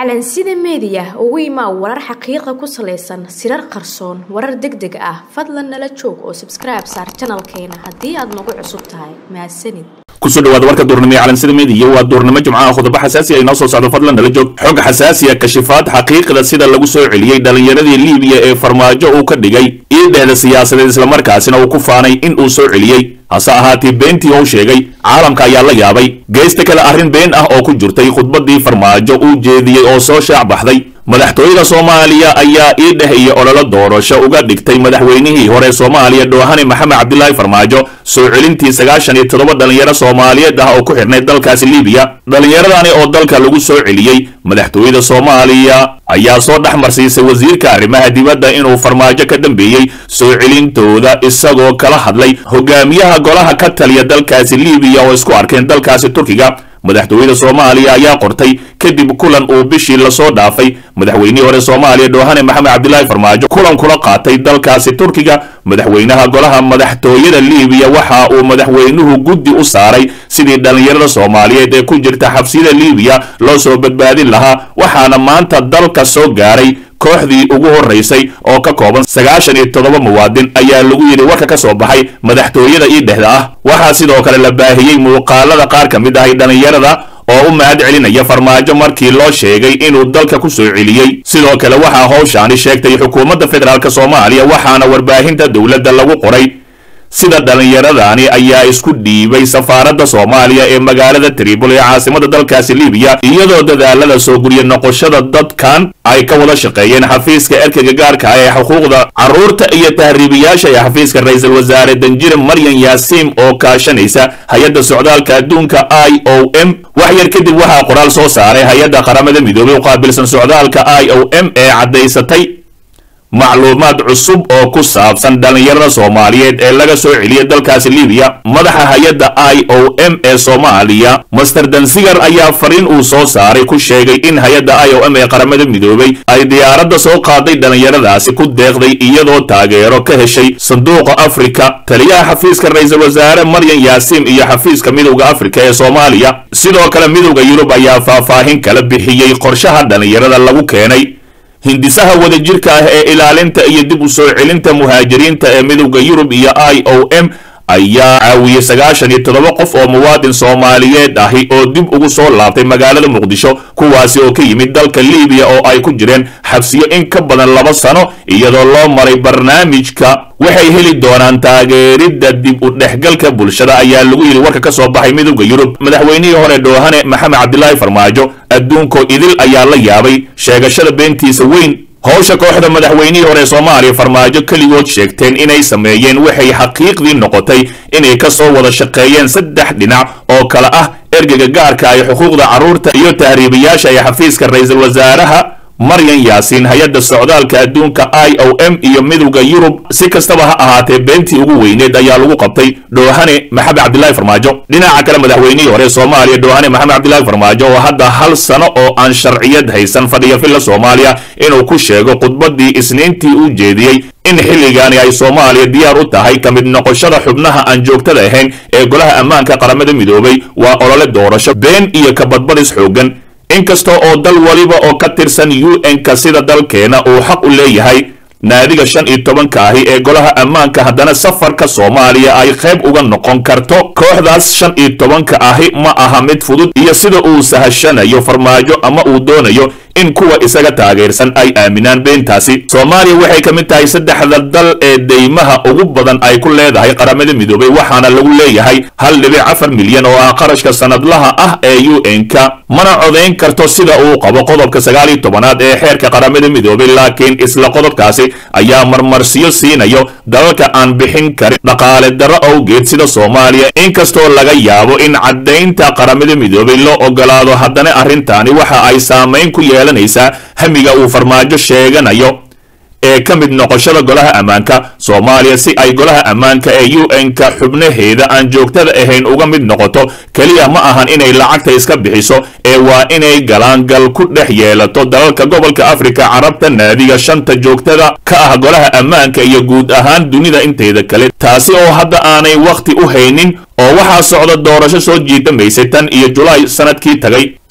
calansida meediya ugu imaa warar xaqiiqa ku salaysan sirar qarsoon warar deg deg ah fadlan nala joog oo sabskribe saar janalkeena haddii aad nagu cusub tahay mahadsanid kusoo dhawaada warka duurnimo ee calansida meediya waa duurnimo jimcaha khudabo xasaasi ay noo soo socdo fadlan nala joog xog xasaasiya kashifaad xaqiiqda sida lagu soo celiyey dhallinyaradii liibiya ee farmaajo uu ka dhigay iidhehda siyaasadeed islamarkaasina uu ku faanay in uu soo celiyey hase ahaatee beentii uu sheegay caalamka ayaa la yaabay geesta kale arrin been ah oo ku jirtay khudbaddii farmaajo uu jeediyey oo soo shaac baxday madaxtooyada soomaaliya ayaa iidheh iyo ololo doorasho uga dhigtay madaxweynihii hore soomaaliya dhoohane maxamed cabdilaahi farmaajo soo celintii sagaashan iyo toddoba dhallinyaro soomaaliyeed ah oo ku xidhnay dalkaasi liibiya dhallinyaradani oo dalka lagu soo celiyey madaxtooyada soomaaliya ayaa soo dhex marsiisay wasiirka arrimaha dibadda inuu farmaajo ka dambeeyey soo celintooda isagoo kala hadlay hogaamiyaha golaha ka taliya dalkaasi liibiya oo isku arkeen dalkaasi turkiga madaxtooyada soomaaliya ayaa qortay kadib kulan uu bishii lasoo dhaafay madaxweynihii hore soomaaliya dhoohane maxamed cabdilaahi farmaajo kulan kula qaatay dalkaasi turkiga madaxweynaha golaha madaxtooyada liibiya waxa uu madaxweynuhu guddi u saaray sidii dhallinyarada soomaaliyeed ee ku jirta xabsiyada liibiya loo soo badbaadin lahaa waxaana maanta dalka soo gaaray kooxdii ugu horeysay oo ka kooban sagaashan iyo toddoba muwaadin ayaa lagu yidhi warka ka soo baxay madaxtooyada ii dhexda ah waxaa sidoo kale la baahiyey muuqaalada qaar ka mid ahay dhallinyarada oo u mahad celinaya farmaajo markii loo sheegay inuu dalka ku soo celiyey sidoo kale waxaa howshaani sheegtay xukuumadda federaalk soomaaliya waxaana warbaahinta dowladda lagu qoray sida dhallinyaradani ayaa isku dhiibay safaaradda soomaaliya ee magaalada tribol ee caasimada dalkaasi liibiya iyadoo dadaalada soo gurya noqoshada dadkan ay ka wada shaqeeyeen xafiiska erkega gaarka ah ee xuquuqda carruurta iyo tahriibiyaasha ee xafiiska ra-iisul wasaare danjire maryan yaasiim oo kaashanaysa hay-adda socdaalka adduunka i o m wax yar kadib waxaa qoraal soo saaray hay-adda qaramada midoobay u qaabilsan socdaalka i o m ee caddaysatay macluumaad cusub oo ku saabsan dhallinyarada soomaaliyeed ee laga soo celiyay dalkaasi liibiya madaxa hay-adda i o m ee soomaaliya master dansigar ayaa fariin uu soo saaray ku sheegay in hay-adda i o m ee qaramada midoobay ay diyaaradda soo qaaday dhallinyaradaasi ku deeqday iyadoo taageero ka heshay sanduuqa afrika taliyaha xafiiska ra-iisul wasaare maryan yaasiim iyo xafiiska midowda afrika ee soomaaliya sidoo kale midowda yurub ayaa faahfaahin kala bixiyey qorshaha dhallinyarada lagu keenay hindisaha wadajirka ah ee ilaalinta iyo dib u soo celinta muhaajiriinta ee midowda yurub iyo i o m ayaa caawiyey sagaashan iyo toddoba qof oo muwaadin soomaaliyeed ahi oo dib ugu soo laabtay magaalada muqdisho kuwaasi oo ka yimid dalka liibiya oo ay ku jireen xabsiyo in ka badan laba sano iyadoo loo maray barnaamijka waxay heli doonaan taageeridda dib u dhexgalka bulshada ayaa lagu yidhi warka ka soo baxay midowda yurub madaxweynihii hore dhoohane maxamed cabdilaahi farmaajo adduunkoo idil ayaa la yaabay sheegashada beentiisa weyn howsha kooxda madaxweynihii hore soomaaliya farmaajo keligood sheegteen inay sameeyeen waxay xaqiiqdii noqotay inay ka soo wada shaqeeyeen saddex dhinac oo kale ah ergega gaarka ay xuquuqda carruurta iyo tahriibayaasha ee xafiiska ra-iisul wasaaraha maryan yaasiin hay-adda socdaalka adduunka i o m iyo midowda yurub si kastaba ha ahaatee beentii ugu weyneed ayaa lagu qabtay dhoohane maxamed cabdilaahi farmaajo dhinaca kale madaxweynihii hore soomaaliya dhoohane maxamed cabdilaahi farmaajo oo hadda hal sano oo aan sharciyad haysan fadhiya filla soomaaliya inuu ku sheego khudbaddii isniintii uu jeediyey in xilligaani ay soomaaliya diyaar u tahay ka mid noqoshada xubnaha aan joogtada ahayn ee golaha ammaanka qaramada midoobay waa olole doorasho been iyo kabadbadis xooggan inkasta oo dal waliba oo ka tirsan u n-ka sida dalkeena uu xaq u leeyahay naadiga shan iyo tobanka ahi ee golaha ammaanka haddana safarka soomaaliya ay qayb uga noqon karto kooxdaas shan iyo tobanka ahi ma aha mid fudud iyo sida uu sahashanayo farmaajo ama uu doonayo in kuwa isaga taageersan ay aaminaan beentaasi soomaaliya waxay ka mid tahay saddexda dal ee deymaha ugu badan ay ku leedahay qaramada midoobay waxaana lagu leeyahay hal dhibic afar milyan oo ah qarashka sanadlaha ah ee u n-ka mana codayn karto sida uu qabo qodobka sagaal iyo tobanaad ee xeerka qaramada midoobay laakiin isla qodobkaasi ayaa marmarsiyo siinayo dalalka aan bixin karin dhaqaale darro awgeed sida soomaaliya inkastoo laga yaabo in caddaynta qaramada midoobay loo ogolaado haddana arrintaani waxa ay saamayn ku yeelanaysaa hamiga uu farmaajo sheeganayo ee ka mid noqoshada golaha ammaanka soomaaliya si ay golaha ammaanka ee u n-ka xubnaheeda aan joogtada ahayn uga mid noqoto keliya ma ahan inay lacagta iska bixiso ee waa inay galaangal ku dhex yeelato dalalka gobolka afrika carabta naadiga shanta joogtada ka ah golaha ammaanka iyo guud ahaan dunida inteeda kale taasi oo hadda aanay wakhti u haynin oo waxaa socda doorasho soo jiidamaysay tan iyo julaay sanadkii tagay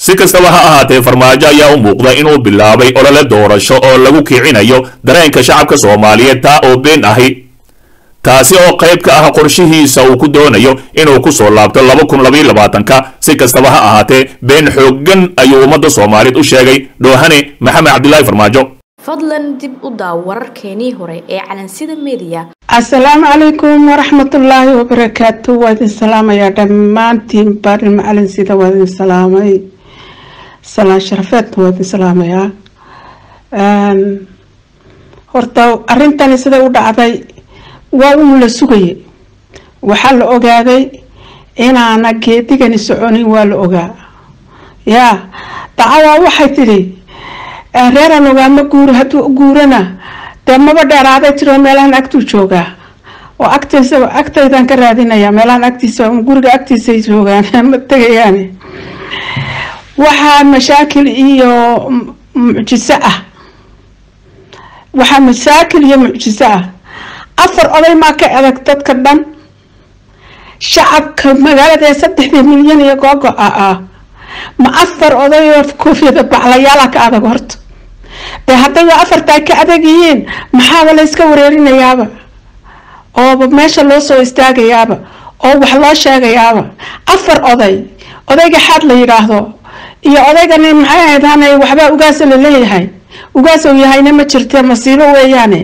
si kastaba ha ahaatee farmaajo ayaa u muuqda inuu bilaabay olole doorasho oo lagu kicinayo dareenka shacabka soomaaliyeed taa oo been ahi taasi oo qayb ka ah qorshihiisa uu ku doonayo inuu ku soo laabto laba kun labaiyo labaatanka si kastaba ha ahaatee been xooggan ayuu ummadda soomaaliyeed u sheegay dhoohane maxamed cabdilaahi farmaajo fadlan dib u daaw wararkeenii hore ee calansida meediya asalaamu calaykum waraxmatullaahi wabarakaatu waa idin salaamayaa dhammaantiin barin macalinsida waa idin salaamay salaan sharafeedna waa idin salaamayaa horta arrintani siday u dhacday waa uu la sugayay waxaa la ogaaday inaana geedigani soconin waa la ogaa yaa dacawaa waxay tidhi reeraan ogaama guuro hadduu guurana dee maba dheeraaday tiro meelahan agtuu joogaa oo agtiisa agtaydaan ka raadinaya meelahan agtiisa guriga agtiisay joogaan ma tegayaan waxaa mashaakil iyo mucjiso ah waxaa mashaakil iyo mucjiso ah afar oday maa ka adag dadka dhan shacabka magaalada ee saddexdii milyan iyo googo-a ah ma afar odayoo koofiyada baclayaala ka adag horta dee haddayba afartaa ka adag yihiin maxaaba la yska wareerinayaaba ooba meesha loo soo istaagayaaba oo wax loo sheegayaaba afar oday odayga xaad la yidhaahdo iyo odaygani maxay ahayd hanay waxbaa ugaasa la leeyahay ugaas uu yahayna ma jirte masiibo weeyaane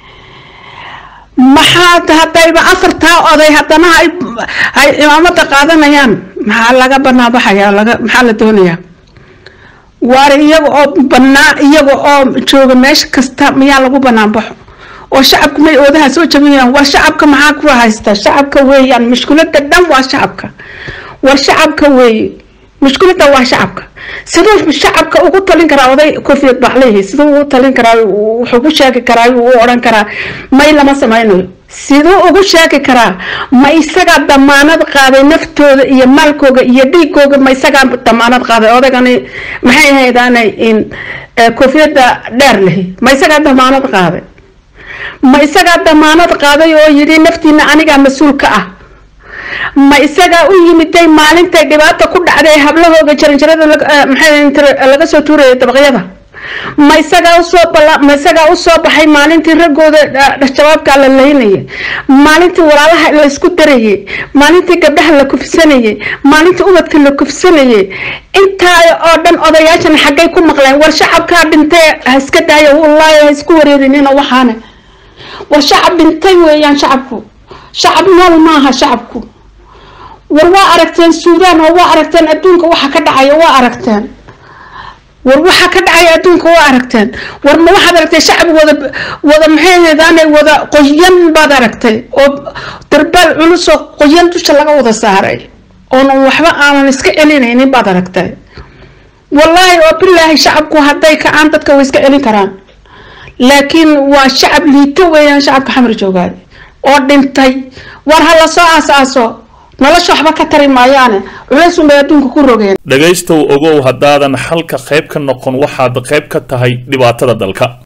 maxaa haddayba afartaa oday haddana ay cimaamada qaadanayaan maxaa laga banaabaxaya laga maxaa la doonayaa waar iyaga oo banaa iyaga oo jooga meesha kasta miyaa lagu banaanbaxo oo shacabka may oodaha soo jabinayaan war shacabka maxaa ku haysta shacabka weeyaan mushkulada dhan waa shacabka war shacabka weeye mushkulada waa shacabka siduu shacabka ugu talin karaa oday koofiyad baclehi siduu ugu talin karaa wuxuu ku sheegi karaa u odhan karaa may lama samaynayo siduu ugu sheegi karaa ma isagaa damaanad qaaday naftooda iyo maalkooga iyo dhiigooga ma isagaa damaanad qaaday odaygani maxay ahaydaanay in koofiyada dheer lehi ma isagaa damaanad qaaday ma isagaa damaanad qaaday oo yidhi naftiina anigaa mas-uulka ah ma isagaa u yimiday maalintay dhibaata ku dhacday hablahooga jaranjarada maxay laga soo tuuraya dabaqyada ma isagaa usoo ma isagaa usoo baxay maalintii raggooda shabaabka la laynayay maalintii walaalaha la isku darayay maalintii gabdhaha la kufsanayay maalintii ubadka la kufsanayay intaa oo dhan odayaashan xaggay ku maqleen war shacabkaa dhintay ha iska daaya wallaahi ha isku wareerinina waxaane war shacab dhintay weeyaan shacabku shacab nool maaha shacabku war waa aragteen suudaan oo waa aragteen adduunka waxa ka dhacaya waa aragteen war waxa ka dhacaya adduunka waa aragteen war ma waxaad aragtay shacab wada wada maxay heedaanay wada qoyan baad aragtay oo darbaal culusoo qoyan dusha laga wada saaray oonan waxba aanan iska celinaynin baad aragtay wallaahi oo bilaahi shacabku hadday kacaan dadka way iska celin karaan laakiin waa shacab liito weeyaan shacabka xamar joogaay oo dhintay war ha la soo aas-aaso nolosha waxba ka tari maayaane culaysun bay adduunka ku rogeen dhegaystow ogow haddaadan xalka qayb ka noqon waxaad qayb ka tahay dhibaatada dalka